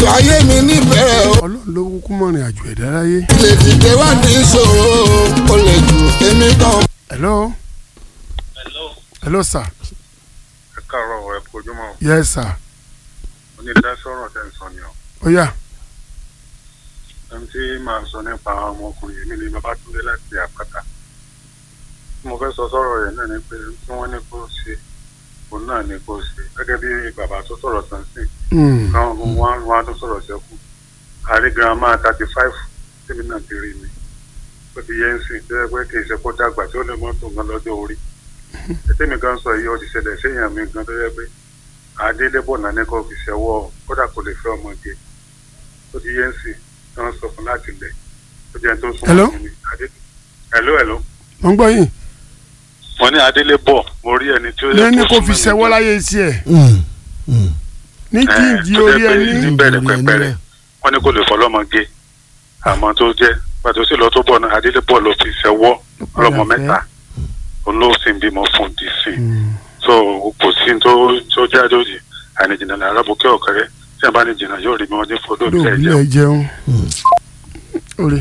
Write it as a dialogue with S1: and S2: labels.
S1: ayé mi níbẹ̀rẹ̀ o.
S2: ọlọ́run ló kúkú mọ̀rin àjò ẹ̀dá láyé.
S1: lè dìde wá ní ìṣòro o lè jù èmi kan.
S2: hello
S3: Hello.
S2: hello sir
S3: ẹ káàárọ̀ ẹ kojúmọ́
S2: yes sir
S3: onídàásọ̀rọ̀ tẹ̀ ń sọ ni ọ́
S2: ó yá
S3: ẹni tí màá sọ nípa ọmọkùnrin mi ni Babátúndé láti àpáta mo fẹ́ sọ sọ́rọ̀ rẹ̀ náà ni pé tí wọ́n ní kó ṣe òun náà ni kó ṣe gẹ́gẹ́ bí bàbá tó sọ̀rọ̀ tán sí
S2: Mm,
S3: káwọn wọn wọn á tún sọ̀rọ̀ sẹ́kù àrí girama thirty five tèmi náà ti rí mi ó ti yẹ ń sìn tó yẹ pé kì í ṣe kó dàgbà tí ó lè mọ́tò gan lọ́jọ́ orí ètèmi gan sọ yìí ó ti ṣẹlẹ̀ séèyàn mi gan tó yẹ pé adélébọ̀ náà ní kò fi ṣẹ́wọ́ kódà kò lè fẹ́ ọmọge ó ti yẹ ń sìn tí wọ́n sọ fún láti lẹ̀ ó jẹ́ tó súnmọ́
S2: Hello?
S3: sí mi Adé- hello hello
S2: mo ń gbọ́ yín
S3: mo ní adélébọ̀ mo rí ẹni tí ó yẹ
S2: lẹ́ni
S3: kó
S2: kò fi
S3: súnmọ́ mi
S2: ṣẹ́wọ́
S3: gan.
S2: láyé tiẹ̀
S4: Mm, mm.
S2: ní
S3: Eh,
S2: jíǹjì
S3: tó
S2: orí
S3: jẹ́ pé
S2: ẹni
S3: níbẹ̀rẹ̀
S4: Orí ẹni
S3: pẹ̀pẹ̀ rẹ̀
S4: rẹ̀.
S3: wọ́n ní kò lè fọlọ́mọge àmọ́ tó jẹ́ pàtó sí lọ tó bọ̀ náà adélébọ̀ ló fi ṣẹ́wọ́ ọlọ́mọ
S2: padà fẹ́.
S3: mẹ́ta olóòsìn bímọ fún dc
S2: Mm,
S3: so kò sí tó tó jáde òdì àìníjìnà ní arábùkẹ́ ọ̀kẹ́rẹ́ tí a bá ní jìnnà yóò rí mi wọ́n ní fọdọ́
S2: lóòrùn
S3: ìfẹ́ jẹun.
S2: ilé jẹun. orí